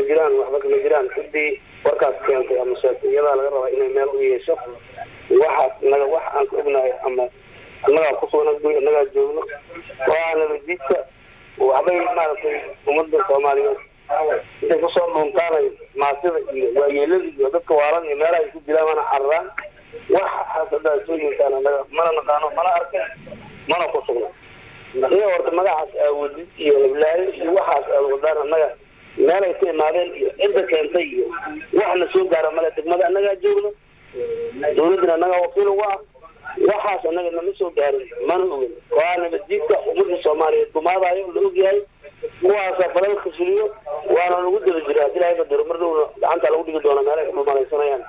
kama jiraan waxba kama jiraan ciddii warkaas keentay ama sheegtay iyadaa laga rabaa inay meel u yeesho waxaas inaga wax aan ka ognahay ama annagaa kusugan guy annagaa joogno waa nabaddiidka waxbay maaragtay ummadda soomaaliyeed intay kusoo dhuuntaanay maasida iyo waayeelada iyo dadka waalan iyo meelaha ay ku dilaan mana cararaan waxaas haddaa soo yeeshaan annaga mana naqaano mana arkin mana ku sugno iyo horta magacaas aawadid iyo heblaayo iyo waxaas aad wadaan annaga meelay ka imaadeen iyo cidda keentay iyo waxna soo gaara male degmada annagaa joogno dawladdana annagaa wakiil ugu ah waxaas annaga nama soo gaarin mana ogin waa nabaddiidka ummadda soomaaliyeed gumaadayo la ogyahay kuwaasa falalka fuliyo waana lagu daba jira haddii lahaga diro mar dhowna gacanta lagu dhigi doona meelay ku dhumalaysanayaan